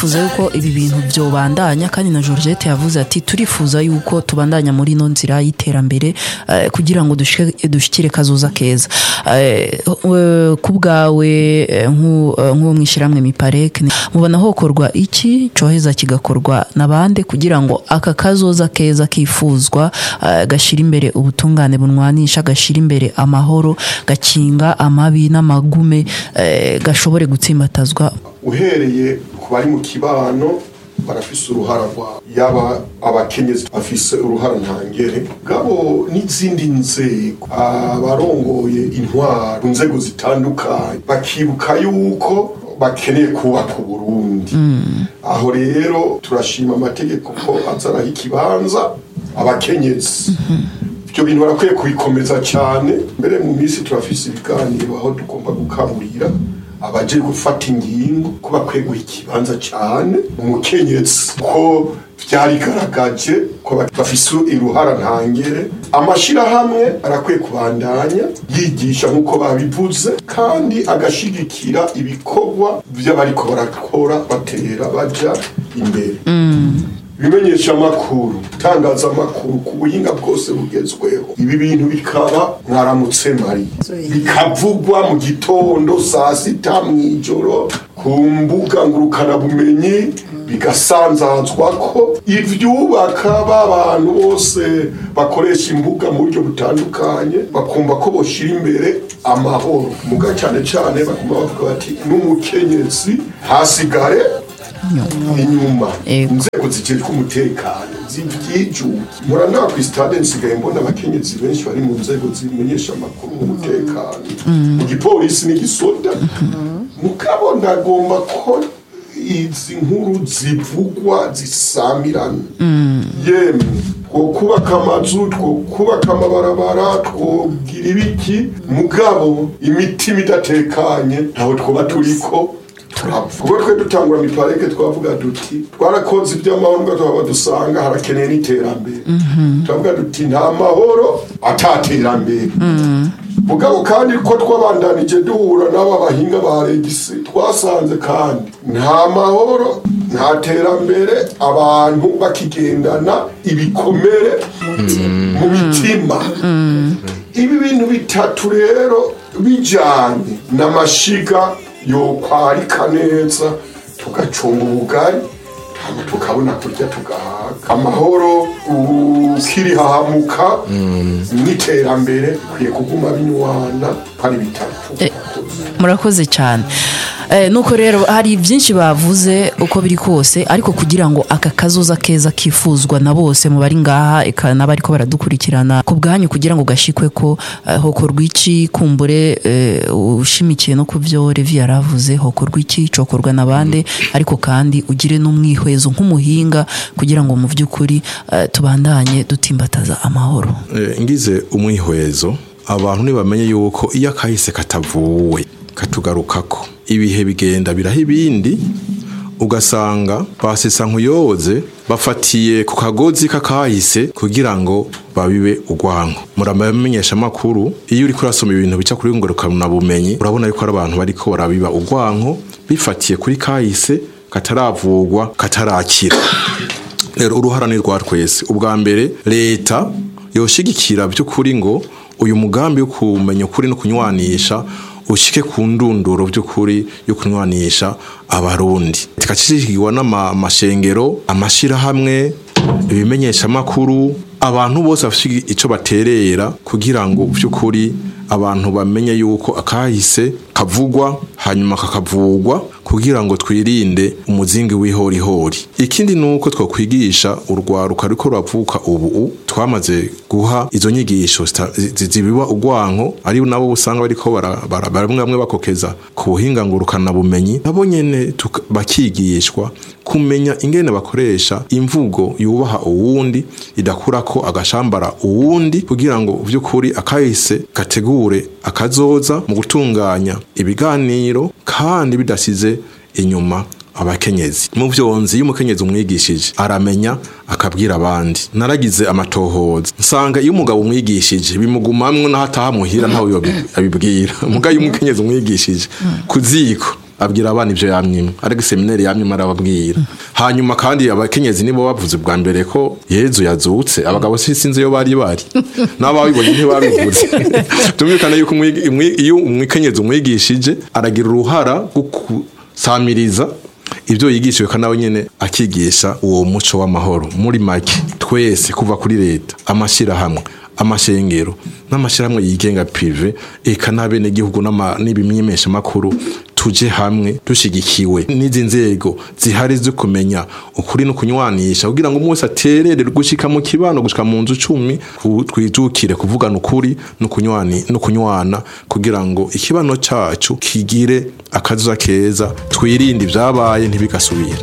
turifuza yuko ibi bintu byobandanya kandi na Georgette yavuze ati turifuza yuko tubandanya muri ino nzira y'iterambere eh, kugira ngo dushike- dushikire kazoza keza Eh, eh, ku bwawe eh, nk'u- eh, nk'uwo mwishyirahamwe mipareke mubona hokorwa iki coheza kigakorwa n'abande kugira ngo aka kazoza keza kifuzwa eh, gashira imbere ubutungane bunwanisha gashira imbere amahoro gakinga amabi n'amagume eh, gashobore gutsimbatazwa uhereye ku bari mu kibano barafise uruhara rwabo yaba abakenyezi bafise uruhara ntangere gabo n'izindi nzego abarongoye intwaro inzego zitandukanye bakibuka yuko bakeneye kubaka uburundi aho rero turashima amategeko ko azaraho ikibanza abakenyezi ibyo bintu barakwiye kubikomeza cyane mbere mu minsi turafise ibiganiro aho tugomba gukaburira abaje gufata ingingo ko bakwiye guha ikibanza cyane umukenyezi ko byarigaragaje ko bafise iruhara ntangere amashyirahamwe arakwiye kubandanya yigisha nk'uko babivuze kandi agashigikira ibikorwa by'abariko barakora batera baja imbere ibimenyesha amakuru itangazamakuru ku buhinga bwose bugezweho ibi bintu bikaba mwaramutse mari bikavugwa mu gitondo saa sita mu ijoro ku mbuga ngurukanabumenyi bigasanzazwa ko ivyubaka b'abantu bose bakoresha imbuga mu buryo butandukanye bakumva ko boshira imbere amahoro muga cyane cyane bakuma bavuga bati n'umukenyezi hasigare inyuma Ego. inzego zijejwe umutekano zivyijuki muranaha ku stade nsigaye mbona abakenyezi benshi bari mu nzego zimenyesha amakuru mu mutekano mu gipolisi n'igisoda mukabona agomba ko izi nkuru zivugwa zisamirana yemwe two kubaka amazu two kubaka amabarabara twogira ibiki mugabo imitima idatekanye ntaho twoba turiko turapfa ubwo twe dutangura miparike twavuga duti twarakoze iby'amahoro twaba dusanga harakeneye n'iterambere turavuga duti nta mahoro ataterambere mugabo kandi ko twabandanije duhura n'aba bahinga ba regisi twasanze kandi nta mahoro nta terambere abantu bakigendana ibikomere mu mitima ibi bintu bitatu rero bijyanye n'amashiga yokwarika neza tugacunga ubugari hama tukabona kurya tugahaga amahoro ukirihahamuka n'iterambere bikwiye kuguma binywana ko ari bitatu murakoze cyane Eh, nuko rero hari byinshi bavuze uko biri kose ariko kugira ngo aka kazoza keza kifuzwa na bose mu bari ngaha eka n'abariko baradukurikirana ku bwanyu kugira ngo gashikwe ko eh, hokorwa iki kumbure eh, ushimikiye no ku byo Levi yaravuze hokorwa iki cokorwa n'abande ariko kandi ugire n'umwihwezo nk'umuhinga kugira ngo mu by'ukuri eh, tubandanye dutimbataza amahoro Eh, ngize umwihwezo abantu ntibamenye yuko iyo akahise katavuwe katugarukako ibihe bigenda biraho ibindi ugasanga basesa nkuyoze bafatiye ku kagozi k'akahise kugira ngo babibe urwanko muramenyesha amakuru iyo uriko urasoma ibintu bica kuri ngorokana bumenyi urabona yuko ari abantu bariko barabiba urwanko bifatiye kuri kahise kataravugwa katarakira rero uruhara ni rwa twese ubwa mbere leta yoshigikira by'ukuri ngo uyu mugambi wo kumenya ukuri no kunywanisha ushike ku ndunduro by'ukuri yo kunywanisha abarundi tikashishikirwa n'amashengero amashirahamwe ibimenyesha amakuru abantu bose bafite icyo baterera kugira ngo by'ukuri abantu bamenye yuko akahise kavugwa hanyuma kakavugwa kugira ngo twirinde umuzingi w'ihorihori ikindi ni uko twakwigisha urwaruka ruriko ruravuka ubu twamaze guha izo nyigisho zita- zi- zibiba urwanko ari nabo usanga bariko bara- bara- bamwe bamwe bakokeza ku buhinga ngurukana bumenyi nabo nyene tuka- bakigishwa kumenya ingene bakoresha imvugo yubaha uwundi idakurako agashambara uwundi kugira ngo vy'ukuri akahise gategure akazoza mu gutunganya ibiganiro kandi bidasize inyuma abakenyezi mu vyonzi iyo umukenyezi umwigishije aramenya akabwira abandi naragize amatohoza nsanga iyo umugabo umwigishije bimugumamwo n'aho ataha muhira ntawe yobi- abibwira muga iyo umukenyezi umwigishije ku ziko abwira abana ivyo yamyimwe ariko seminari yamyimwe arababwira hanyuma kandi abakenyezi nibo bavuze bwa mbere ko yezu yazutse abagabo si sinzi iyo bari bari n'ababibonye ntibabivuze tumvikana yuko umwi- umwi- iyo umwikenyezi umwigishije aragira uruhara rwo gusamiriza ibyo yigishijwe kandi nawe nyine akigisha uwo muco w'amahoro muri make twese kuva kuri leta amashyirahamwe amashengero n'amashyirahamwe yigenga pive eka n'abenegihugu n'ama- n'ibimyemeshamakuru tuje hamwe dushigikiwe n'izi nzego zihari zo kumenya ukuri no kunywanisha kugira ngo umwe wese aterere gushika mu kibano gushika mu nzu cumi ku- twijukire kuvugana ukuri no kunywani no kunywana kugira ngo ikibano cacu kigire akazuza keza twirinde ibyabaye ntibigasubire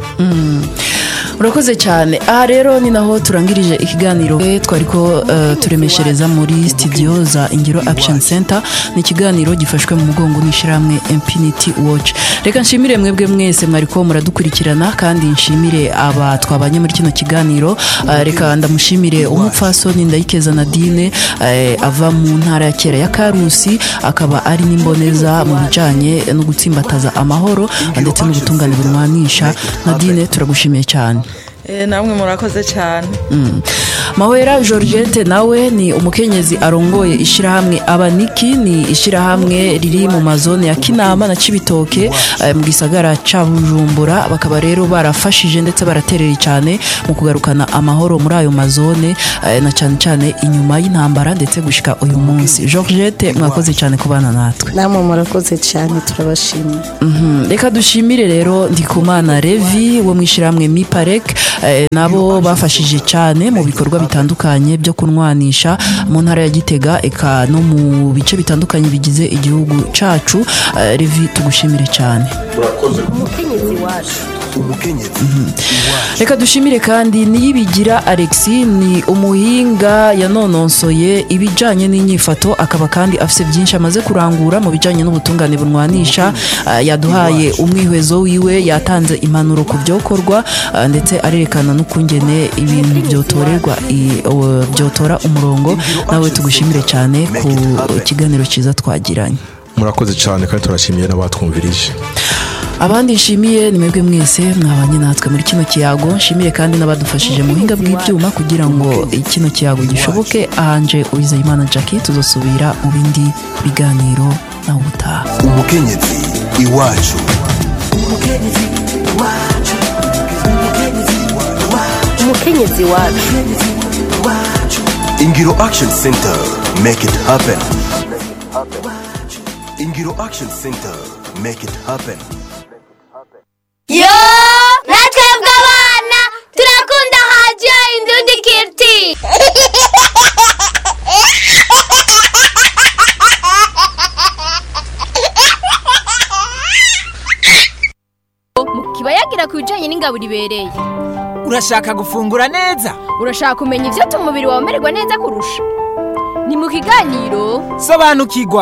urakoze cyane aha rero ni naho turangirije ikiganiro Eh, twari ko eh, turemeshereza muri studio za ingiro action center ni ikiganiro gifashwe mu mugongo n'ishyirahamwe infinity watch reka nshimire mwebwe mwese mwari ko muradukurikirana kandi nshimire aba twabanye muri kino kiganiro Eh, reka ndamushimire umupfasoni ndayikeza nadine eh, ava mu ntara ya kera ya karusi akaba ari n'imboneza mu bijyanye no gutsimbataza amahoro ndetse n'ubutungane burwanisha nadine turagushimiye cyane Eh, namwe murakoze cyane mahwera georgette nawe ni umukenyezi arongoye ishyirahamwe abaniki ni ishyirahamwe riri mu mazone ya kinama na cibitoke eh, mu gisagara ca bujumbura bakaba rero barafashije ndetse baratereye cyane mu kugarukana amahoro muri ayo mazone eh, na cyane cyane inyuma y'intambara ndetse gushika uyu munsi georgette mwakoze cyane kubana natwe namwe murakoze cyane turabashimiye Mhm. reka dushimire rero ndikumana revi wo mu ishyirahamwe miparek eh, nabo bafashije cyane mu bikorwa bitandukanye byo kunwanisha mu ntara ya gitega eka no mu bice bitandukanye bigize igihugu cacu Eh, revi tugushimire cyane murakoze reka dushimire kandi niyibigira alexi ni umuhinga yanononsoye ibijyanye n'inyifato akaba kandi afite byinshi amaze kurangura mu bijyanye n'ubutungane bunwanisha Ah, yaduhaye umwihwezo wiwe yatanze impanuro ku byokorwa ah, ndetse arerekana n'ukungene ibintu byotorerwa i- o- byotora umurongo nawe tugushimire cyane ku kiganiro cyiza twagiranye murakoze cyane kandi turashimiye n'abatwumvirije abandi nshimiye ni mwebwe mwese mwabanye natwe muri kino kiyago nshimire kandi n'abadufashije mu buhinga bw'ibyuma kugira ngo kino kiyago gishoboke ahanje uwizeyimana jackie tuzasubira mu bindi biganiro nawe ubutaha umukenyezi iwacu umukenyezi wacu ingiro action center make it happen ingiro action center make it happen yo natwebwe abana turakunda hadiyo indundi kiriti kiba yagira ku bijyanye n'ingaburo ibereye urashaka gufungura neza urashaka kumenya ibyo tuma umubiri wawe umererwa neza kurusha ni mu kiganiro sobanukirwa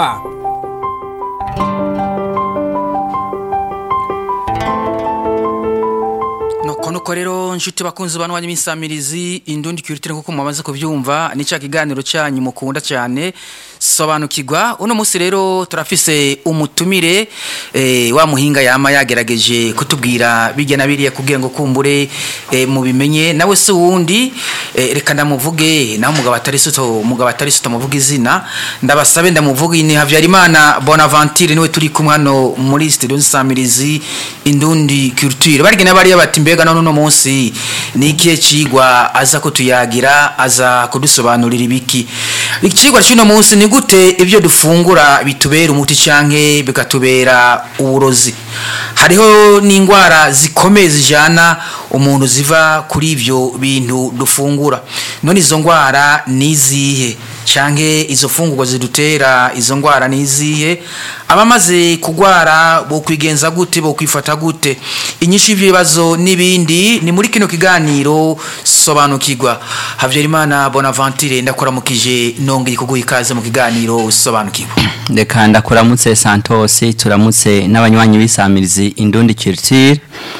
nuko nuko rero nshuti bakunzi bantu banyu b'insamirizi indundi kiritire kuko mumaze kubyumva ni cya kiganiro cyanyu mukunda cyane sobanukirwa uno munsi rero turafise umutumire eh, wa muhinga yama yagerageje kutubwira bijya na biriya kugira ngo kumbure eh, mubimenye nawe se wundi eh, reka ndamuvuge naho umugabo atari suto umugabo atari suto muvuga izina ndabasabe ndamuvuge ni Havyarimana Bonaventure niwe turi kumwe hano muri studio nsamirizi indundi culture barigena bariya bati mbega none uno munsi ni ikihe cigwa aza kutuyagira aza kudusobanurira ibiki ikigwa cy'uno munsi ni gute ibyo dufungura bitubera umuti canke bikatubera uburozi hariho n'indwara zikomeye zijana umuntu ziva kuri ibyo bintu dufungura none izo ndwara ni izihe canke izo fungurwa zidutera izo ndwara ni izihe abamaze kugwara bo kwigenza gute bo kwifata gute inyinshi y'ibibazo n'ibindi ni muri kino kiganiro sobanukirwa Havyarimana Bonaventure ndakuramukije nongeye kuguha ikaze mu kiganiro sobanukirwa reka ndakuramutse santos turamutse n'abanywanyi b'isamirizi indundi culture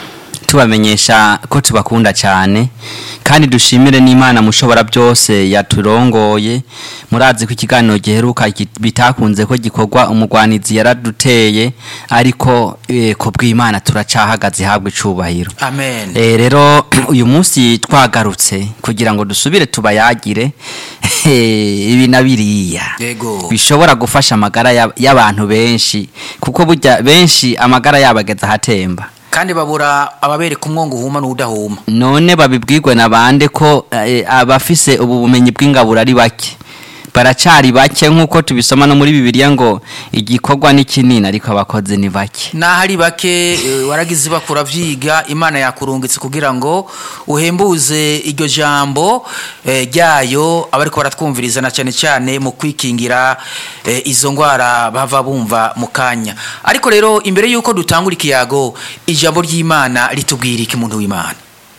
tubamenyesha ko tubakunda cyane kandi dushimire n'imana mushobora byose yaturongoye murazi ko ikiganiro giheruka gi- bitakunze ko gikorwa umugwanizi yaraduteye ariko eh, ku bw'imana turacahagaze habwe icubahiro amen Eh, rero uyu munsi twagarutse kugira ngo dusubire tubayagire eh, ibi na biriya yego bishobora gufasha amagara y'ab- y'abantu benshi kuko burya benshi amagara yabo ageze ahatemba kandi babura ababereka umwongo uhuma n'udahuma none babibwirwe na bande ko eh, abafise ubu bumenyi bw'ingaburo ari bake baracari bake nk'uko tubisoma no muri bibiliya ngo igikorwa ni kinini ariko abakozi ni bake naho ari bake eh, waragize bakura vyiga imana yakurungitse kugira ngo uhembuze iryo jambo eh, ryayo abariko baratwumviriza na cyane cyane mu kwikingira eh, izo ngwara bava bumva mu kanya ariko rero imbere y'uko dutangura ikiyago ijambo ry'imana ritubwira iki muntu w'imana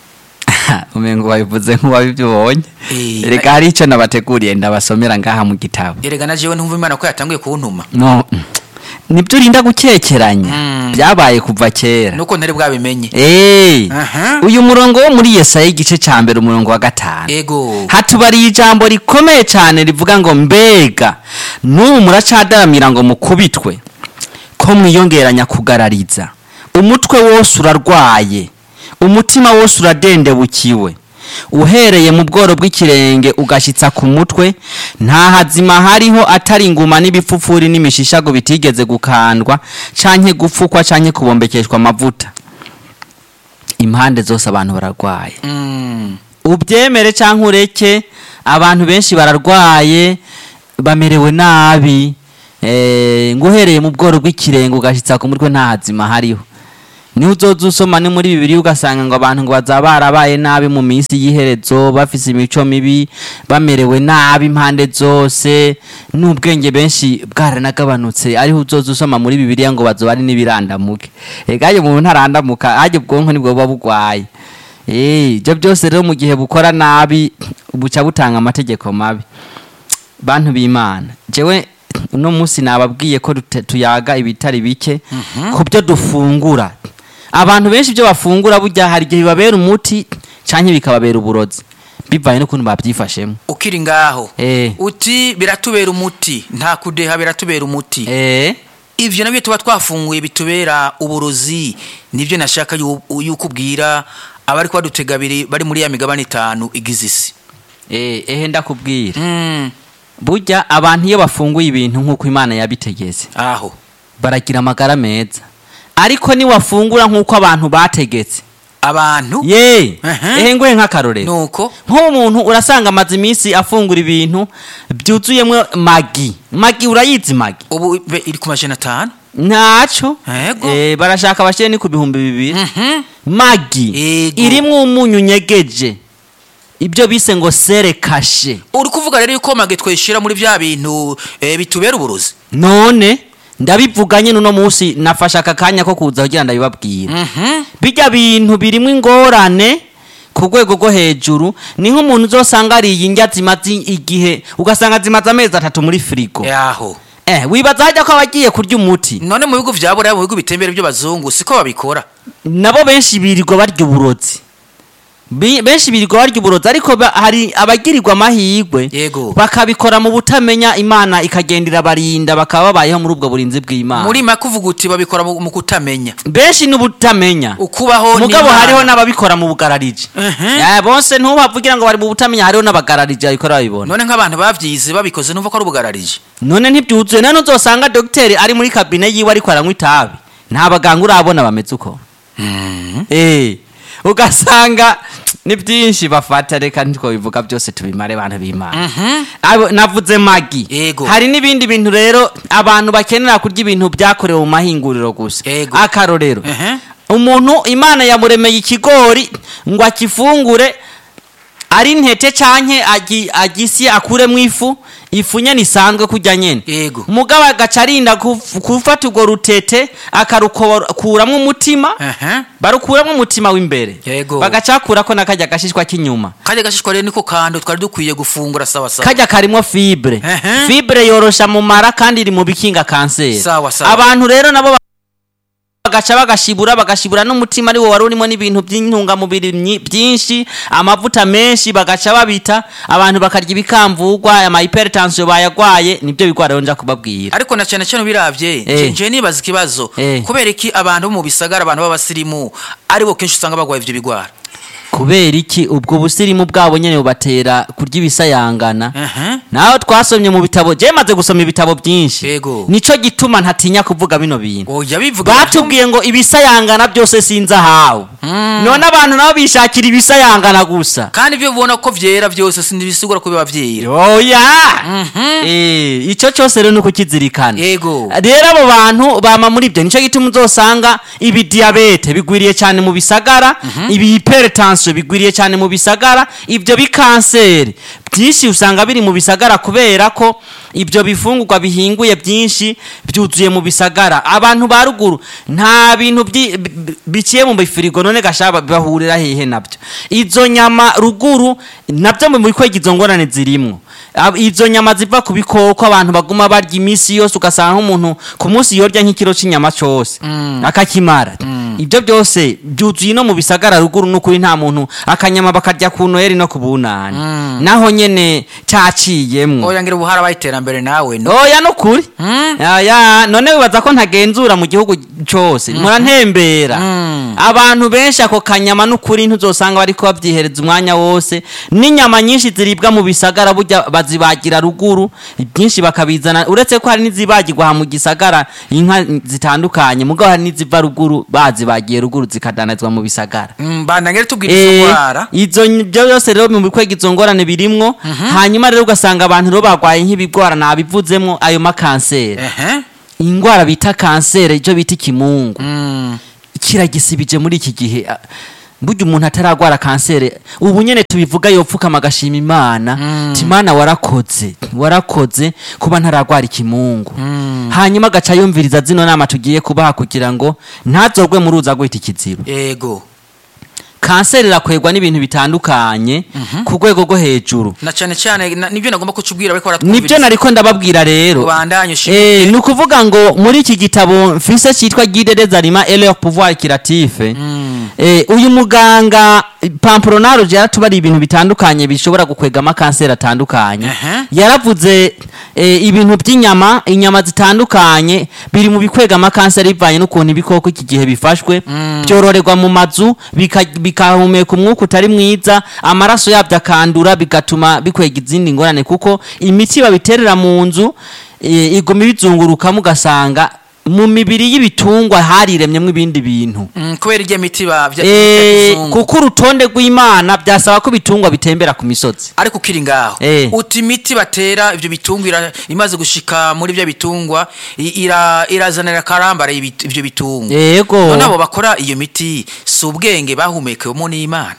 umengo wabivuze nk'uwabibonye Eh, reka hari icyo nabateguriye ndabasomera ngaha mu gitabo erega na jewe ntumva imana ko yatanguye kuntuma no nibyo urinda gukekeranya byabaye kuva kera nuko ntari bwabimenye Eh, Aha. uyu murongo wo muri yesaya igice cya mbere umurongo wa gatanu ego hatubariye ijambo rikomeye cyane rivuga ngo mbega n'ubu muracadaramira ngo mukubitwe ko mwiyongeranya kugarariza umutwe wose urarwaye umutima wose uradendebukiwe uhereye mu bworo bw'ikirenge ugashyitsa ku mutwe nta hazima hariho atari inguma n'ibipfupfuri n'imishishago bitigeze gukandwa canke gupfukwa canke kubombekeshwa amavuta impande zose abantu bararwaye Mm. ubyemere cyangwa ureke abantu benshi bararwaye bamerewe nabi eh, ngo uhereye mu bworo bw'ikirenge ugashyitsa ku mutwe nta hazima hariho niho uzoza usoma ni muri bibiri ugasanga ngo abantu ngo bazaba barabaye nabi mu minsi y'iherezo bafise imico mibi bamerewe nabi impande zose n'ubwenge benshi bwaranagabanutse ariho uzoza usoma muri bibiriya ngo bazoba ari n'ibirandamuke egaye umuntu ntarandamuka hajya ubwonko nibwo buba bugwaye Eh, ibyo byose rero mu gihe bukora nabi buca butanga amategeko mabi bantu b'imana jewe uno munsi nababwiye ko dute- tuyaga ibitari bike ku byo dufungura abantu benshi ibyo bafungura burya hari igihe bibabera umuti canke bikababera uburozi bivaye n'ukuntu babyifashemo ukiri ngaho Eh. uti biratubera umuti nta kudeha biratubera umuti eh ivyo nabyo tuba twafunguye bitubera uburozi nibyo nashaka yu- yuko ubwira abari badutega abiri bari muri ya migabane itanu igize isi eh ehe ndakubwira Mm, burya abantu iyo bafunguye ibintu nk'uko imana yabitegetse aho baragira amagara meza ariko niwafungura nk'uko abantu bategetse abantu ye Ehe. ehe ngoye nk'akarorero nuko nk'umuntu urasanga amaze iminsi afungura ibintu byuzuyemo magi magi urayizi magi ubu be- iri ku majana atanu ntaco Ego. Eh, barashaka bashyire ni ku bihumbi bibiri Mhm. magi Ego. irimwo umunyu nyegeje ibyo bise ngo sere kashe uri kuvuga rero yuko mage tweshira muri bya bintu eh, bitubera uburozi none ndabivuga nyine uno munsi nafashe aka kanya ko kuza kugira ndabibabwira Mhm. bijya bintu birimo ingorane ku rwego rwo hejuru ni nk'umuntu uzosanga ariye indya zimaze igihe ugasanga zimaze amezi atatu muri firigo yaho eh wibaza hajya ko abagiye kurya umuti none mu bihugu vya buraya mu bihugu bitembera by'abazungu siko babikora nabo benshi birirwa barya uburozi Bi- benshi birirwa barya uburozi ariko ba- hari abagirirwa amahirwe Yego. bakabikora mu butamenya imana ikagendera barinda bakaba babayeho muri ubwo burinzi bw'imana muri make uvuga uti babikora mu mu kutamenya benshi n'ubutamenya ukubaho mugabo n'Imana. hariho n'ababikora mu bugararije Mhm. Eh, bose ntubavugira ngo bari mu butamenya hariho n'abagararije babikora babibona none nk'abantu bavyize babikoze numva ko ari ubugararije none ntibyuzuye none uzosanga dogiteri ari muri kabine yiwe ariko aranywa itabi nta baganga urabona bameze uko Eh, ugasanga ni byinshi bafata reka ntitwabivuga byose tubimare abantu b'imana Abo- navuze magi Yego. hari n'ibindi bintu rero abantu bakenera kurya ibintu byakorewe mu mahinguriro gusa Yego. akarorero Ehe. umuntu imana yamuremeye ikigori ngo akifungure ari intete canke agi- agisye akuremwo ifu ifu nyene isanzwe kurya nyene Yego. mugabo agaca arinda kuf- gufata urwo rutete akarukuramwo umutima Ehe. barukuramwo umutima w'imbere Yego. bagaca bakurako n'akarya gashishwa k'inyuma kajya gashishwa rero niko kantu twari dukwiye gufungura sawa sawa kajya karimwo fibre Ehe. fibre yorosha mu mara kandi iri mu bikinga kanseri Sawa, sawa. abantu rero nabo bagaca bagashibura bagashibura n'umutima ari wo wari urimo n'ibintu by'intungamubiri nyi- byinshi amavuta menshi bagaca babita abantu bakarya ibikamvugwa ama hypertension bayagwaye nibyo bigwara rero nja kubabwira ariko na cyane cyane ubiravye Eh. nje nibaza ikibazo Eh. kubera iki abantu bo mu bisagara abantu b'abasirimu aribo kenshi usanga bagwaye ivyo bigwara kubera iki ubwo busirimu bwabo nyene bubatera kurya ibisayangana Aha. naho twasomye mu bitabo je maze gusoma ibitabo byinshi Yego. nico gituma ntatinya kuvuga bino bintu oya bivuga batubwiye ngo ibisayangana byose sinzahawe none abantu nabo bishakira ibisayangana gusa kandi ibyo ubona ko vyera byose sindibisigura ko biba vyera oya Eh, ico cyose rero ni ukukizirikana Yego. rero abo bantu bama muri ibyo nico gituma uzosanga ibi diyabete bigwiriye cyane mu bisagara ibi hypertension bigwiriye cyane mu bisagara ibyo bikanseri byinshi usanga biri mu bisagara kubera ko ibyo bifungurwa bihinguye byinshi byuzuye mu bisagara abantu ba ruguru nta bintu byi- bi- bi- biciye mu bifirigo none gashaba bahurira hehe nabyo izo nyama ruguru nabyo mu bikwega izo ngorane zirimwo Ab- izo nyama ziva ku bikoko abantu baguma barya iminsi yose ugasanga nk'umuntu ku munsi yorya nk'ikiro cy'inyama cyose akakimara ibyo byose byuzuye no mu bisagara ruguru n'ukuri nta muntu akanyama bakarya ku noheri no ku bunani naho nyene caciyemwo oya ngira ubu harabaye iterambere nawe no oya nukuri ya none wibaza ko ntagenzura mu gihugu cyose murantembera abantu benshi ako kanyama n'ukuri ntuzosanga bariko babyihereza umwanya wose n'inyama nyinshi ziribwa mu bisagara burya bazibagira ruguru byinshi bakabizana uretse ko hari n'izibagirwa aha mu gisagara inka zitandukanye mugabo hari n'iziva ruguru bazibagiye ruguru zikadanazwa mu bisagara mbanda ngere tubwira izo Eh, ndwara izo byo byose rero mu bikwega izo ngorane birimwo hanyuma rero ugasanga abantu rero barwaye nk'ibigwara nabivuzemwo ayo makanseri ehe ingwara bita kanseri icyo bita ikimungu kiragisibije muri iki gihe Ah, burya umuntu ataragwara kanseri ubu nyene tubivuga yopfukama agashima imana ti imana warakoze warakoze kuba ntaragwara ikimungu hanyuma agaca yumviriza zino nama tugiye kubaha kugira ngo ntazorwe mu ruza gwita ikiziba yego kanseri irakwegwa n'ibintu bitandukanye ku rwego rwo hejuru na cyane cyane na- nibyo nagomba kucubwira bariko nibyo nariko ndababwira rero ubandanye Eh, ni ukuvuga ngo muri iki gitabo mfise cyitwa guide des aliments et leur pouvoir curatif eh, uyu muganga pampronage yaratubariye ibintu bitandukanye bishobora gukwegamo kanseri atandukanye yaravuze eh, ibintu by'inyama inyama zitandukanye biri mu bikwegamo kanseri bivanye n'ukuntu ibikoko iki gihe bifashwe byororerwa mu mazu bika- bikahumeka umwuka utari mwiza amaraso yabyo akandura bigatuma bikwega izindi ngorane kuko imiti babiterera mu nzu eh, iguma ibizungurukamo ugasanga mu mibiri y'ibitungwa hariremyemo ibindi bintu Mm, kubera irya miti ba vya- Eh, vy'akizungu. kuko urutonde rw'imana byasaba ko ibitungwa bitembera ku misozi ariko ukiri ngaho Eh. uti imiti batera ivyo bitungwa ira- imaze gushika muri vya bitungwa i- ira- irazanira karambara ibit- ivyo bitungwa Yego. none abo bakora iyo miti si ubwenge bahumekewemo n'imana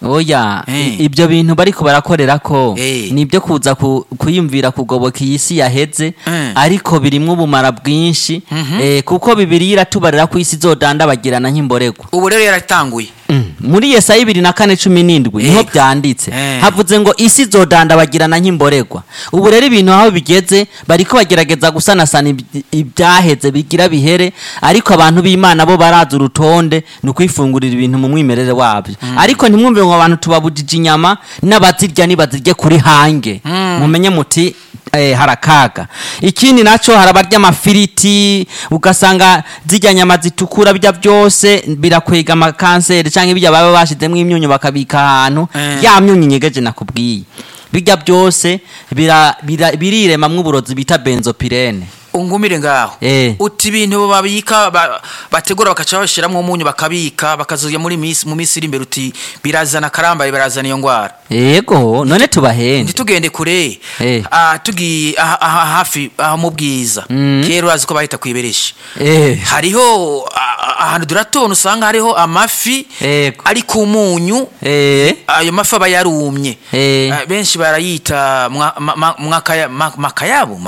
oya Eh. i- ibyo bintu bariko barakorera ko Eh. ni ibyo kuza ku- kuyumvira kugoboka iyi si yaheze Eh. ariko birimwo ubumara bwinshi eh, kuko bibiri iratubarira ko isi izodandabagirana nk'imborego ubu rero yaratanguye muri yesaya bibiri na kane cumi n'indwi niho byanditse Eh. havuze ngo isi izodandabagirana nk'imboregwa ubu rero ibintu aho bigeze bariko bagerageza gusanasana iby- ibyaheze bigira bihere ariko abantu b'imana bo barazi urutonde ni ukwifungurira ibintu mu mwimerere wabyo ariko ntimwumve ngo abantu tubabujije inyama n'abazirya nibazirye kuri hange mumenye muti eh, harakaga ikindi naco harabarya amafiriti ugasanga zirya nyama zitukura bijya byose birakwega amakanseri canke bijya baba bashizemwo imyunyu bakabika ahantu Eh. ya myunyu nyegeje nakubwiye bijya byose bira- bira- biriremamwo uburozi bita benzopirene ungumire ngaho Eh. uti ibintu babika ba- bategura bakaca bashiramwo umunyu bakabika bakazoya muri misi mu misi iri imbere uti birazana karambare birazana iyo ngwara yego none tubahende ntitugende kure Eh. Ah, tugiye aha aha hafi aho mu bwiza kera urazi ko bahita kwiberesha Eh. hariho ah, ah, ahantu duratona usanga hariho amafi Yego. ari ku munyu Eh. ayo mafi aba yarumye Eh. Ah, benshi barayita mwa- ma- ma- mwakaya- ma- makayabu ma-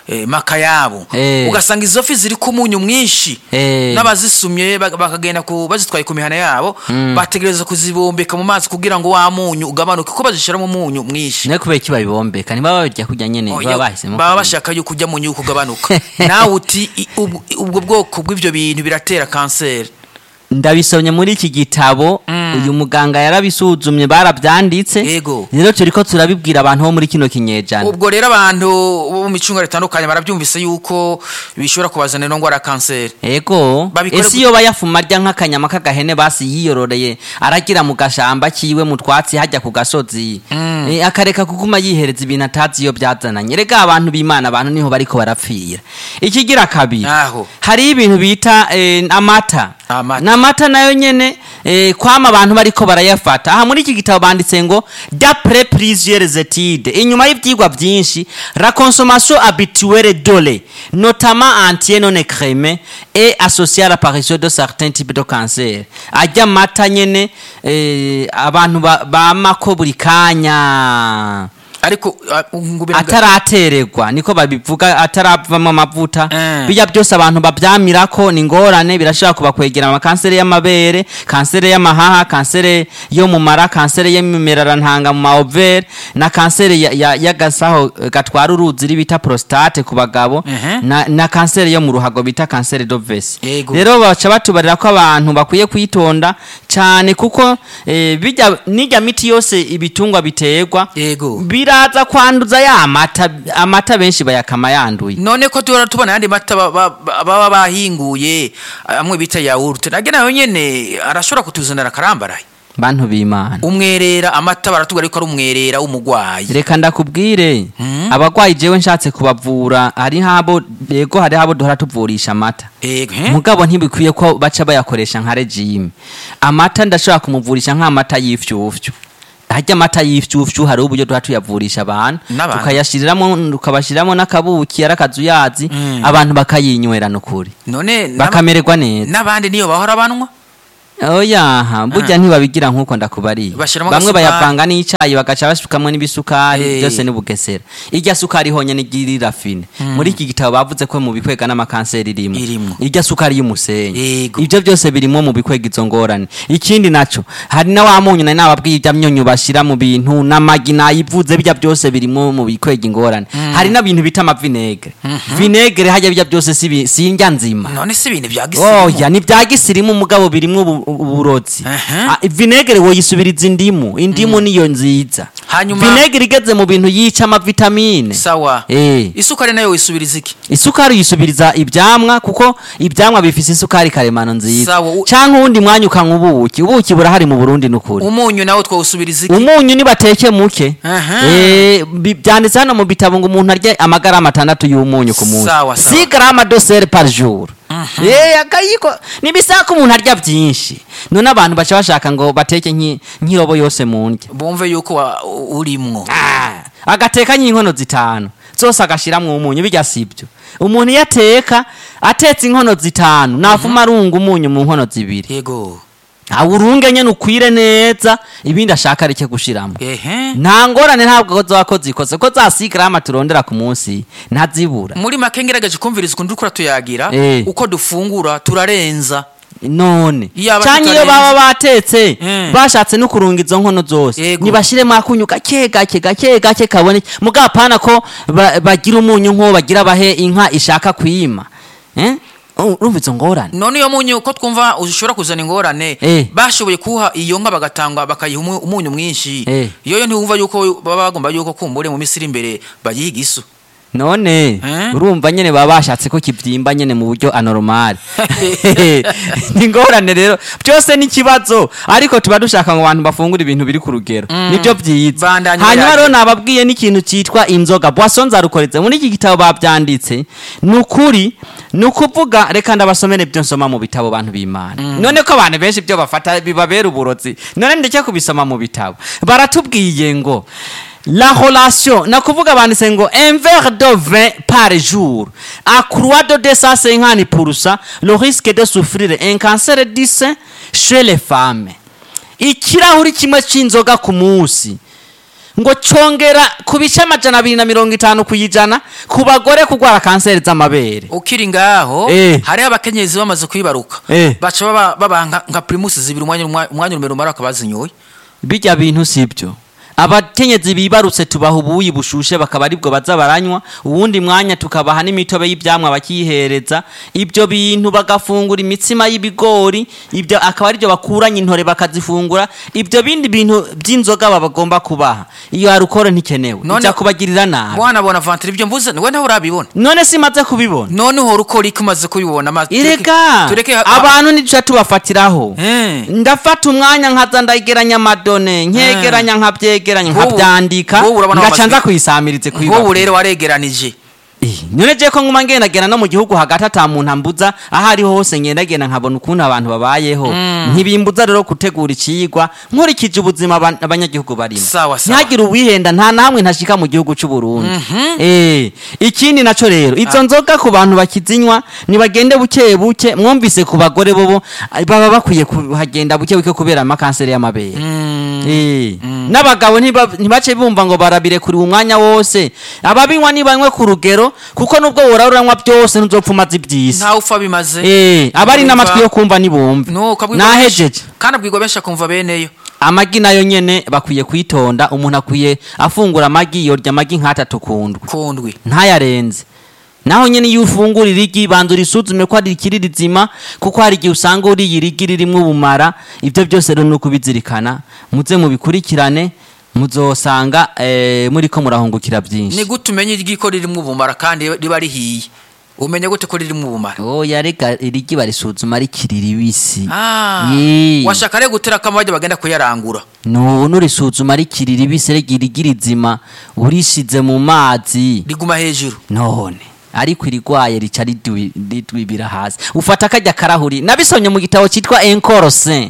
eh, makayabo Eh. ugasanga izo fi ziri ku munyu mwinshi Eh. n'abazisumye bak- bakagenda ku bazitwaye ku mihana yabo bategereza kuzibombeka mu mazi kugira ngo wa munyu ugabanuke ko bazishiramo umunyu mwinshi nawe kubera iki babibombeka ntibaba babirya kurya nyene Oya, baba bahisemo baba kurya. bashaka yuko ujya mu nyuko ugabanuka nawe uti i- ubwo ubwo bwoko bw'ibyo bintu biratera kanseri ndabisomye muri iki gitabo uyu muganga yarabisuzumye barabyanditse Yego. rero turiko turabibwira abantu bo muri kino kinyejana ubwo rero abantu bo mu micunga ritandukanye barabyumvise yuko bishobora kubazanira indwara ya kanseri ego Babikore ese gu- iyo bayafuma arya nk'akanyama k'agahene basi yiyororeye aragira mu gashamba kiwe mu twatsi hajya ku gasozi Eh, akareka kuguma yihereza ibintu atazi iyo byazananye rega abantu b'imana abantu niho bariko barapfira ikigira kabiri Aho. hariho ibintu bita eh, amata Amata. n'amata nayo nyene eh, kwama abantu bariko barayafata aha muri iki gitabo banditse ngo d'après plusieurs études inyuma y'ivyigwa vyinshi la consommation habituelle de lait notamment entier non écrémé est associée à l'apparition de certains types de cancer ajya amata nyene eh, abantu ba- bamako buri kanya ariko ah, ngo biraga- ataratererwa niko babivuga ataravamo amavuta Eh. bijya byose abantu babyamirako ni ingorane birashobora kubakwegera amakanseri y'amabere kanseri y'amahaha kanseri yo mu mara kanseri y'imimerarantanga mu maovere na kanseri ya- ya- y'agasaho eh, gatwara uruzi iri bita prostate ku bagabo Mhm. na, na kanseri yo mu ruhago bita kanseri d'ovesi Yego. rero baca batubarira ko abantu bakwiye kwitonda cyane kuko eh, bijya n'ijya miti yose ibitungwa biterwa Yego. biraza kwanduza ya mata amata benshi bayakama yanduye none ko tubona tubona ayandi mata ba- ba- ba- baba bahinguye amwe bita yawurute nage nayo nyene arashobora kutuzanira akarambaraye bantu b'imana umwerera amata baratubwira ko ari umwerera w'umugwayi reka ndakubwire abagwayi jewe nshatse kubavura hari habo yego hari habo duhora tuvurisha amata Ego, eh? mugabo ntibikwiye ko baca bayakoresha nka regime amata ndashobora kumuvurisha nk'amata y'ifyufyu harya amata y'ifyufyu hari uburyo duha tuyavurisha abantu N'abantu. tukayashiriramo tukabashiriramo n'akabuki ari akazuyazi abantu bakayinywera nukuri none n'aba- bakamererwa neza n'abandi niyo bahora banwa oyaha burya ntibabigira nk'uko ndakubariye Bashiramo bamwe agasukari. bayavanga n'icayi bagaca basukamo n'ibisukari Eh. byose ni bugesera irya sukari honyene igirira fine muri iki gitabo bavuze ko mu bikwega n'amakanseri irimo Irimwo. irya sukari y'umusenyi Yego. ibyo byose birimo mu bikwega izo ngorane ikindi naco hari na wa munyu nari nababwiye irya myunyu bashira mu bintu n'amagi nayivuze bijya byose birimo mu bikwega ingorane hari n'ibintu bita amavinegre vinegre hajya bijya byose si bi- si indya nzima none si ibintu bya gisirimu oya ni bya gisirimu mugabo birimwo ubu- uburozi Aha. Ah, vinegere woyisubiriza indimu indimu niyo nziza Hanyuma- vinegere igeze mu bintu yica amavitamine sawa Eh. isukari nayo wisubiriza iki isukari uyisubiriza ibyamwa kuko ibyamwa bifise isukari karemano nziza Sawa, u- canke uwundi mwanya ukanywa ubuki ubuki burahari mu burundi nukuri umunyu nawo twawusubiriza iki umunyu nibateke muke Aha. Eh, bi- byanditse hano mu bitabo ngo umuntu arye amagarama atandatu y'umunyu ku munsi Sawa, sawa. si garama dosere par jour Eh, akayiko nibisaba ko umuntu arya byinshi none abantu baca bashaka ngo bateke nk'i- nk'irobo yose mu ndya bumve yuko wa- u- urimwo Ah, agateka nk'inkono zitanu zose agashiramwo umunyu bijya sibyo umuntu iyo ateka atetse inkono zitanu navuma arunga umunyu mu nkono zibiri yego awurunge nyene ukwire neza ibindi ashaka areke gushiramo ehe nta ngorane ntabwo zoba ko zikoze ko za sigarama turondera ku munsi ntazibura muri make ngerageje kumviriza ukuntu uriko tuyagira Eh. uko dufungura turarenza none Iyaba canke iyo tutarenze. baba batetse Mm. bashatse no kurunga izo nkono zose Yego. nibashiremo akunyu gake gake gake gake kaboneke mugabo apana ko ba- bagira umunyu nk'uwo bagira bahe inka ishaka kwima Eh? urumva izo ngorane none iyo munyu ko twumva ushobora kuzana ingorane Eh. bashoboye kuha iyo nka bagatanga bakayiha umu- umunyu mwinshi Eh. yoyo ntiwumva yuko baba bagomba yuko kumbure mu misiri imbere bayiga isu none Eh? urumva nyene baba bashatse ko kivyimba nyene mu buryo anormal ni ingorane rero byose ni ikibazo ariko tuba dushaka ngo abantu bafungure ibintu biri ku rugero nibyo byiza Bandanya hanyuma bayage. rero nababwiye n'ikintu cyitwa inzoga boisson zarukoretse muri iki gitabo babyanditse ni ukuri ni ukuvuga reka ndabasomere ibyo nsoma mu bitabo bantu b'imana none ko abantu benshi ibyo bafata bibabera uburozi none ndeke kubisoma mu bitabo baratubwiye ngo La relation, na kuvuga banditse ngo un verre de vin par jour accroît de 250% le risque de souffrir un cancer du sein chez les femmes. Ikirahuri kimwe c'inzoga ku munsi ngo congera ku bice amajana abiri na mirongo itanu ku ijana ku bagore kurwara kanseri z'amabere ukiri ngaho Eh. hariho abakenyezi bamaze kwibaruka Eh. baca baba- babaha nka- nka primusi zibiri umwanya umwa- umwanya urumero umara bakabazinyoye bijya bintu sibyo abakenyezi bibarutse tubaha ubuyi bushushe bakaba aribwo baza baranywa uwundi mwanya tukabaha n'imitobe y'ibyamwa bakiyihereza ibyo bintu bagafungura imitsima y'ibigori ibyo akaba aribyo bakuranye intore bakazifungura ibyo bindi bintu by'inzoga baba bagomba kubaha iyo harukoro ntikenewe None- bijya kubagirira nabi mwana bona vantire ibyo mvuze we nawe urabibona none simaze kubibona none uhora ukora iki umaze kubibona ma- tureke- irega tureke abantu ntiduca tubafatiraho Eh. ndafata umwanya nkaza ndageranya amadone nkegeranya nkabyegeranya Nk'ubu- nkabyandika nk'ubu urabona ngaca wamaze- nza kuyisamirize nk'ubu kwiba rero waregeranije none je ko nguma ngendagenda no mu gihugu hagati ata muntu ambuza aho ariho hose ngendagenda nkabona ukuntu abantu babayeho ntibimbuza rero gutegura icigwa nkurikije ubuzima aba- abanyagihugu barimo Sawa, sawa. ntihagire uwihenda nta namwe ntashika mu gihugu c'u Burundi eh ikindi naco rero izo nzoga ku bantu bakizinywa nibagende buke buke mwumvise ku bagore bobo baba bakwiye kuhagenda buke buke kubera amakanseri y'amabere Eh, n'abagabo ntiba- ntibace bumva ngo barabire kuri umwanya wose ababinywa nibanywe ku rugero kuko nubwo wora uranywa byose ntuzopfa umaze iby'isi ntawe upfa bimaze Eh, abari Urumva- n'amatwi yo kumva nibumve No, ukabwirwa benshi- nahejeje kandi abwirwa benshi akumva beneyo amagi nayo nyene bakwiye kwitonda umuntu akwiye afungura amagi yorya amagi nk'atatu kundwi kundwi ntayarenze naho nyene iyo ufungura irigi banza urisuzume ko ari ikiri rizima kuko hari igihe usanga uriye irigi ririmwo ubumara ibyo byose rero ni ukubizirikana muze mubikurikirane muzosanga eh, muriko murahungukira byinshi ni gute umenya igiko ririmo ubumara kandi riba rihiye umenya gute ko ririmo ubumara oya reka irigi barisuzuma rikiri ribisi Ah, Yee. washaka rero gutera akamajya bagenda kuyarangura no nurisuzuma rikiri ribisi rega irigi rizima urishize mu mazi riguma hejuru none ariko irigwaye rica ridwi- ridwibira hasi ufata akajya karahuri nabisomye mu gitabo cyitwa enkorose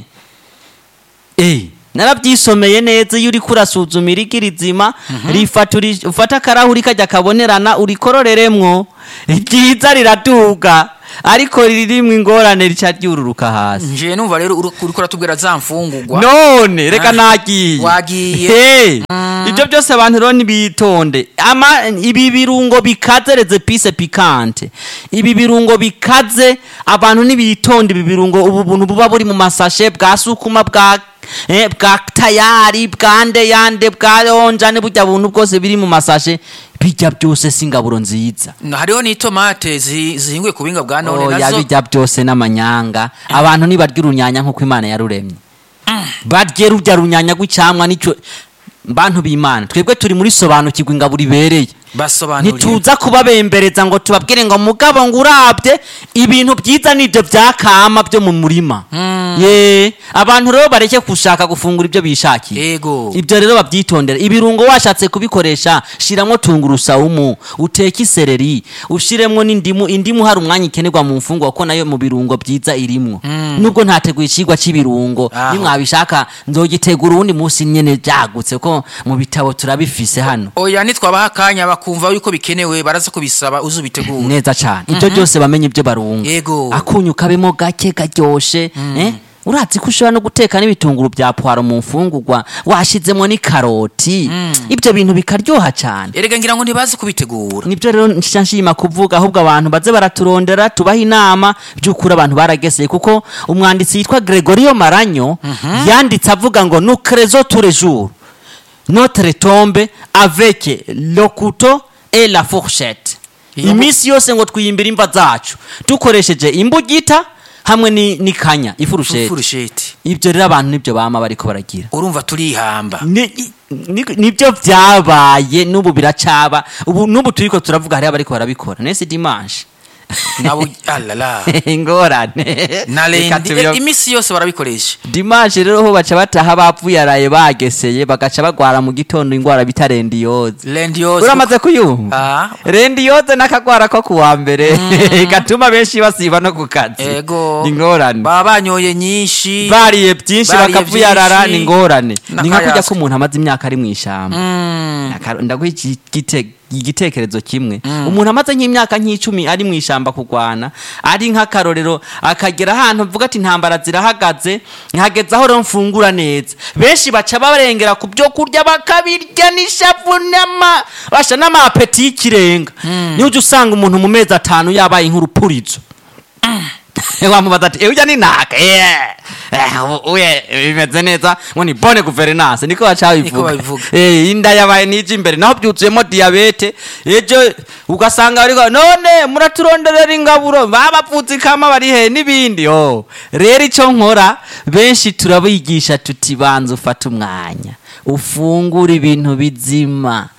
eh narabyisomeye neza iyo uriko urasuzuma irigi rizima rifata uri- ufata akarahuri kajya kabonerana urikororeremwo ryiza riraduga ariko ririmwo ingorane rica ryururuka hasi nje numva rero uri- uriko uratubwira za mfungurwa none reka Ah, nagiye wagiye. Hey, ibyo byose abantu rero nibitonde ama ibi birungo bikaze reze pise pikante ibi birungo bikaze abantu nibitonde ibi birungo ubu buntu buba buri mu masashe bwa sukuma bwa eh, bwa tayari bwa ndeyande bwa onjane burya buntu bwose biri mu masashe bijya byose si ingaburo nziza Na hariho n'itomate zi- zihinguye ku buhinga bwa none oya nazo bijya byose n'amanyanga abantu ntibarya urunyanya nk'uko imana yaruremye barye rurya runyanya rw'icyamwa nicyo bantu b'imana twebwe turi muri sobanukirwa ingaburo ibereye basobanuriye ntituza kubabembereza ngo tubabwire ngo mugabo ngo urabye ibintu byiza nibyo byakama byo mu murima ye abantu rero bareke gushaka gufungura ibyo bishakiye yego ibyo rero babyitondera ibirungo washatse kubikoresha shiramo tungurusumu uteke isereri ushiremo n'indimu indimu hari umwanya ikenerwa mu mfungwa kuko nayo mu birungo byiza irimwo nubwo ntateguye ikigwa cy'ibirungo Aho. iyo mwabishaka nzogitegura uwundi munsi nyene byagutse ko mu bitabo turabifise hano oya nitwabaha akanya bakumva yuko bikenewe baraza kubisaba uze ubitegure neza cyane ibyo byose bamenye ibyo barunga Yego. akunyu kabemo gake karyoshe eh? urazi ko ushobora no guteka n'ibitunguru bya puwaro mu mfungurwa washizemo n'ikaroti ibyo bintu bikaryoha cyane erega ngira ngo ntibazi kubitegura nibyo rero nshyira nshima kuvuga ahubwo abantu baze baraturondera tubaha inama by'ukuri abantu barageseye kuko umwanditsi yitwa gregorio maranyo yanditse avuga ngo nucrezo turejuru notre tombe avec le couteau et la fourchette Iyo- iminsi yose ngo twiyimbire imva zacu dukoresheje imbugita hamwe ni- n'ikanya ifurusheti furusheti ibyo rero abantu nibyo bama bariko baragira urumva turihamba Ni- ni- nibyo byabaye n'ubu biracaba ubu n'ubu turiko turavuga hariho abariko barabikora nese dimanche nabo alala ingorane na Reka rendi tubiro- eh, imisi yose barabikoresha dimanche rero ho baca bataha bapfuye araye bageseye bagaca bagwara mu gitondo ingwara bita rendiyoze rendi yose uramaze kuyumva Ah. rendiyoze n'akagwara ko kuwa mbere gatuma benshi basiba no ku kazi ego ni ingorane baba banyoye nyinshi bariye byinshi Bariye bakavuyarara byinshi. ni ingorane ni nka kurya N'akayasi. ko umuntu amaze imyaka ari mu ishyamba Mm. Aka- ndaguha iki gitego igitekerezo kimwe umuntu amaze nk'imyaka nk'icumi ari mu ishyamba kurwana ari nk'akarorero akagera ahantu mvuga ati intambara zirahagaze hageze aho rero mfungura neza benshi baca barengera ku byo kurya bakabirya n'ishavu n'ama basha n'amapeti y'ikirenga niyo ujya usanga umuntu mu mezi atanu yabaye nk'urupurizo wamubaza ati ewe ujya ni naka uye bimeze neza ngo ni bone guverinance niko baca Niko babivuga babivuga. Eh, inda yabaye n'ijya imbere naho byuzuyemo diyabete ejo ugasanga bariko none muraturonderera ingaburo babapfutsikama bari he n'ibindi oh rero icyo nkora benshi turabigisha tuti banza ufate umwanya ufungure ibintu bizima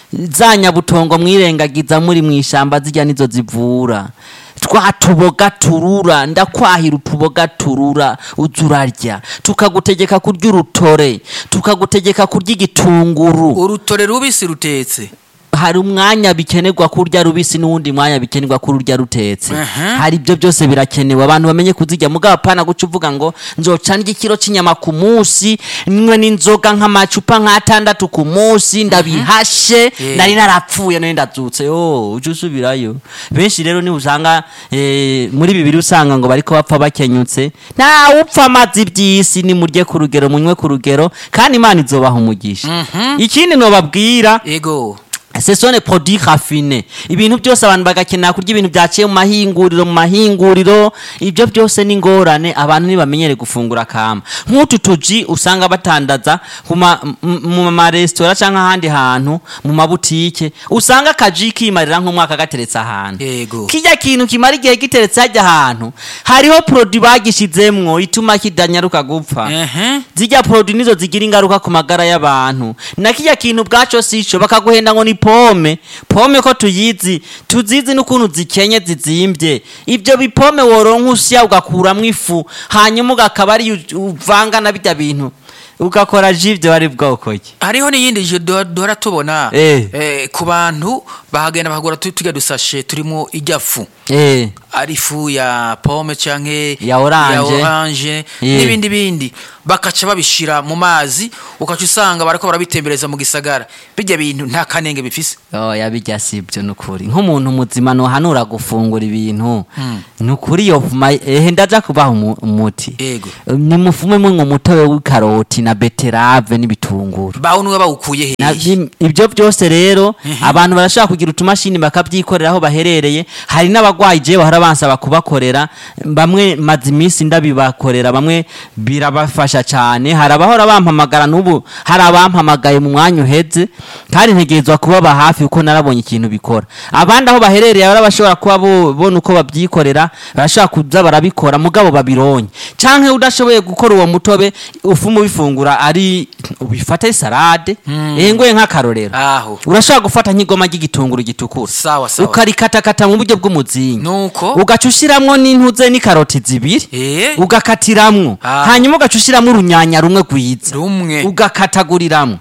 za nyabutongo mwirengagiza muri mu ishyamba zijya nizo zivura twa tuboga turura ndakwahira utuboga turura uza urarya tukagutegeka kurya urutore tukagutegeka kurya igitunguru urutore rubisi rutetse hari umwanya bikenerwa kurya rubisi n'uwundi mwanya bikenerwa kurya rutetse Aha. hari ibyo byose birakenewe abantu bamenye kuzirya mugabo apana guca uvuga ngo nzoca ndya ikiro cy'inyama ku munsi nywe n'inzoga nk'amacupa nk'atandatu ku munsi ndabihashe Yeah. nari narapfuye nari ndazutse yo ujye usubirayo benshi rero niba usanga eh, muri bibiri usanga ngo bariko bapfa bakenyutse ntawe upfa amazi iby'isi nimurye ku rugero munywe ku rugero kandi imana izobaha umugisha ikindi nobabwira ego ce sont les produits raffinés ibintu byose abantu bagakenera kurya ibintu byaciye mu mahinguriro mu mahinguriro ibyo byose ni ingorane abantu ntibamenyere gufungura kama nk'utu tuji usanga batandaza ku ma- m- mu maresitora cyangwa ahandi hantu mu mabutike usanga akaji kimarira nk'umwaka gateretse ahantu Yego. kijya kintu kimara igihe giteretse hajya ahantu hariho produit bagishizemwo ituma kidanyaruka gupfa Ehe. zijya produit nizo zigira ingaruka ku magara y'abantu na kijya kintu bwaco sico bakaguhenda ngo ni pome pome ko tuyizi tuzizi n'ukuntu zikenye zizimbye ibyo bipome woronka usya ugakuramwo ifu hanyuma ugakaba ari uvanga na bijya bintu ugakora ji ibyo wari bwoko ki hariho n'iyindi je duhora duhora tubona Eh. eh, ku bantu bahagenda bahagura tu- turya dusashe turimo ijya fu eh ari ifu ya pome canke Ya orange. ya orange Yeah. n'ibindi bindi bakaca babishira mu mazi ukaca usanga barako barabitembereza mu gisagara bijya bintu nta kanenge bifise oya bijya si ibyo ni ukuri nk'umuntu muzima ntuhanura gufungura ibintu ni ukuri yo vuma ehe ndaja kubaha umu- umuti Ego. nimufume mwe umutobe w'ikaroti na beterave n'ibitunguru bawunwe bawukuye Na- hehe bim- ibyo byose rero abantu barashobora kugira utumashini bakabyikorera aho baherereye hari n'abagwayi jewe bahora bansaba kubakorera bamwe maze iminsi ndabibakorera bamwe birabafasha cyane hari abahora bampamagara n'ubu hari abampamagaye mu mwanya uheze kandi ntegerezwa kubaba hafi kuko narabonye ikintu bikora abandi aho baherereye bari bashobora kuba bo- bona uko babyikorera barashobora kuza barabikora mugabo babironye canke udashoboye gukora uwo mutobe ufuma ubifungura ari ubifate salade eh ngoye nk'akarorero aho urashobora gufata nk'igoma ry'igitunguru gitukura Sawa, sawa. ukarikatakata mu buryo bw'umuzingi nuko ugaca ushiramwo n'intuze n'ikaroti zibiri Eh. ugakatiramwo Ah. hanyuma ugaca ushiramwo urunyanya rumwe rwiza rumwe ugakataguriramo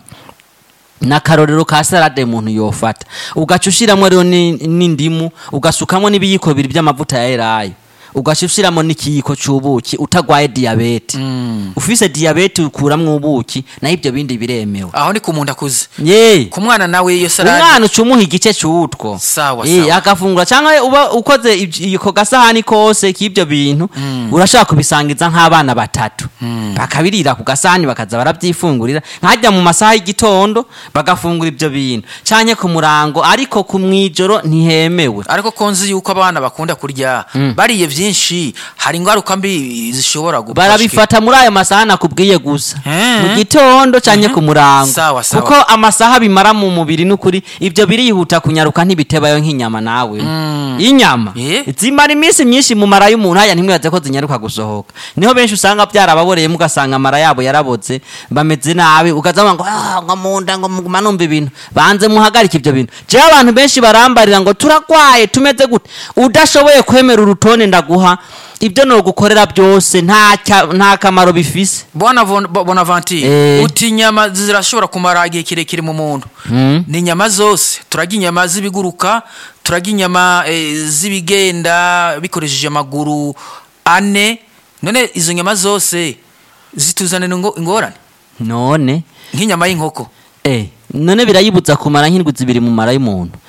n'akarorero ka salade umuntu yofata ugaca ushiramwo rero ni- n'indimu ugasukamo n'ibiyiko bibiri by'amavuta ya elayo ugaca ushyiramo n'ikiyiko cy'ubuki utagwaye diyabete ufise diyabete ukuramwo ubuki naho ibyo bindi biremewe aho ni ku muntu akuze ye ku mwana nawe iyo salade umwana uca umuha igice cy'utwo Sawa, Eh, sawa. agafungura cyangwa uba ukoze ibyo- ako gasahani kose k'ibyo bintu urashobora kubisangiza nk'abana batatu bakabirira ku gasahani bakaza barabyifungurira nkajya mu masaha y'igitondo bagafungura ibyo bintu cyane ku murango ariko ku mwijoro ntihemewe ariko ko nzi yuko abana bakunda kurya bariye byinshi hari ingaruka mbi zishobora gupfa barabifata muri ayo masaha nakubwiye gusa Eh. mu gitondo cyane ku murango Sawa, sawa. kuko amasaha bimara mu mubiri n'ukuri ibyo birihuta kunyaruka ntibitebayo nk'inyama nawe inyama Eh. zimara iminsi myinshi mu mara y'umuntu haya ntimwibaze ko zinyaruka gusohoka niho benshi usanga byarababoreyemo ugasanga amara yabo yarabotse bameze nabi ukazavuga ngo "Ah, ngo mu nda ngo muguma numva ibintu banze muhagarike ibyo bintu jewe abantu benshi barambarira ngo turagwaye tumeze gute udashoboye kwemera urutonde ndaguha ibyo nogukorera byose nta cya- nta kamaro bifise Bwana Von- Bo- Bonaventure Eh. uti inyama zirashobora kumara igihe kirekire mu muntu ni inyama zose turarya inyama z'ibiguruka turarya inyama eh, z'ibigenda bikoresheje amaguru ane none izo nyama zose zituzanira ingo- ingorane none nk'inyama y'inkoko Eh, none birayibuza kumara nk'indwi zibiri mu mara y'umuntu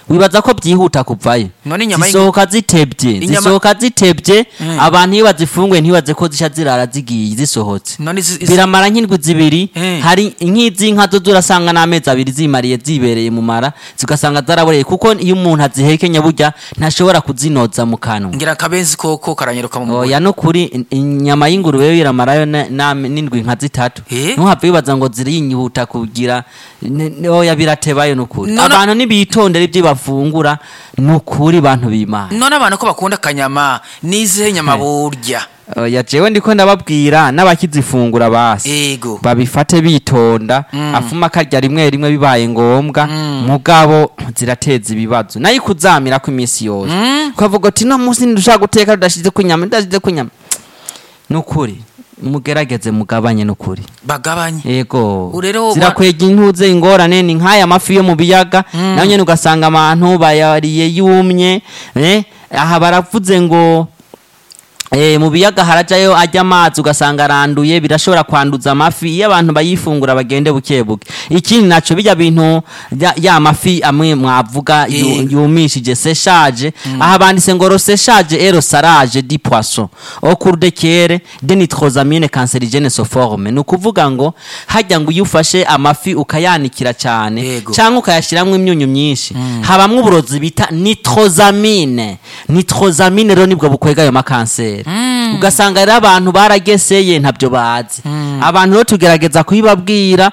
wibaza ko byihuta kuvayo None inyama y'ingu- zisohoka zitebye Inyama- zisohoka zitebye Mm. abantu iyo bazifunguye ntibaze ko zisha zirara zigiye zisohotse none izi- izi- biramara nk'indwi zibiri Eh. hari nk'iz'inka zo zurasanga n'amezi abiri zimariye zibereye mu mara zigasanga zaraboreye kuko iyo umuntu azihekenya burya ntashobora kuzinoza mu kanwa ngira akabenzi koko karanyeruka mu oya no kuri in- inyama y'ingurube yo iramarayo na- na- n'indwi nka zitatu Eh? ntuhave wibaza ngo ziriyihuta kugira ne- ne- oya biratebayo nukuri None- abantu ntibitondera ibyo bafungura nukuri bantu b'imana none abantu ko bakunda akanyama n'izihe nyama burya oya jewe ndiko ndababwira n'abakizifungura basi ego babifate bitonda afuma akarya rimwe rimwe bibaye ngombwa mugabo zirateza ibibazo nayo ikuzamira ko iminsi yose ukavuga uti no munsi ntidushaka guteka tudashize ku nyama tudashize ku nyama nukuri mugerageze mugabanye nukuri bagabanye yego Ubu rero wa- zirakwega intuze ingorane ni nk'aya mafi yo mu biyaga nayo nyine ugasanga abantu bayariye yumye eh, aha baravuze ngo Eh, mu biyaga harajayo ajya amazi ugasanga aranduye birashobora kwanduza amafi iyo abantu bayifungura bagende buke buke ikindi naco bijya bintu ya, ya mafi amwe mwavuga yu- Eh. yumishije seshaje aha banditse ngo roseshaje et rosarage di poisson au cours de kere de nitrosamine cancerigene soforme ni ukuvuga ngo hajya ngo iyo ufashe amafi ukayanikira cyane Yego. cyangwa ukayashyiramo imyunyu myinshi habamwo uburozi bita nitrosamine nitrosamine rero nibwo bukwega ayo makanseri ugasanga rero abantu barageseye ntabyo bazi abantu rero tugerageza kubibabwira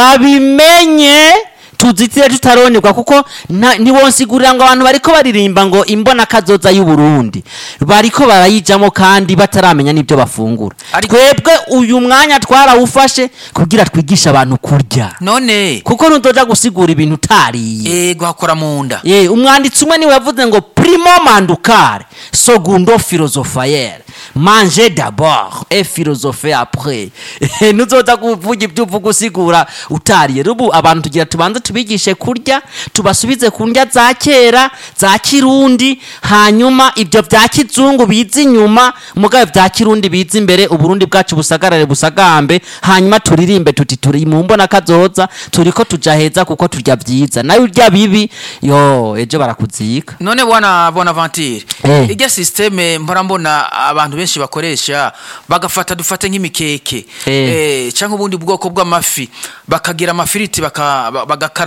babimenye tuzitire tutaronerwa kuko nta- ntiwonsigurira ngo abantu bariko baririmba ngo imbona kazoza y'uburundi bariko barayijamo kandi bataramenya n'ibyo bafungura Ariko- twebwe uyu mwanya twarawufashe kugira twigishe abantu kurya none kuko ntudoja gusigura ibintu utariye ego hakora mu nda ye umwanditsi umwe niwe yavuze ngo primo mandukare segundo philosophaire manger d'abord et philosopher après nuzoza kuvuga ibyo uvuga usigura utariye rubu abantu tugira tubanze tubigishe kurya tubasubize ku ndya za kera za kirundi hanyuma ibyo bya kizungu biza inyuma mugabe bya kirundi biza imbere uburundi bwacu busagarare busagambe hanyuma turirimbe tuti turi mu mbona kazoza turiko tuja heza kuko turya byiza nayo urya bibi yo ejo barakuzika none bwana bonaventure Eh. irya systeme mpora mbona abantu benshi bakoresha bagafata dufate nk'imikeke Eh. eh, cyangwa ubundi bwoko bw'amafi bakagira amafiriti baka- ba- bagakaranga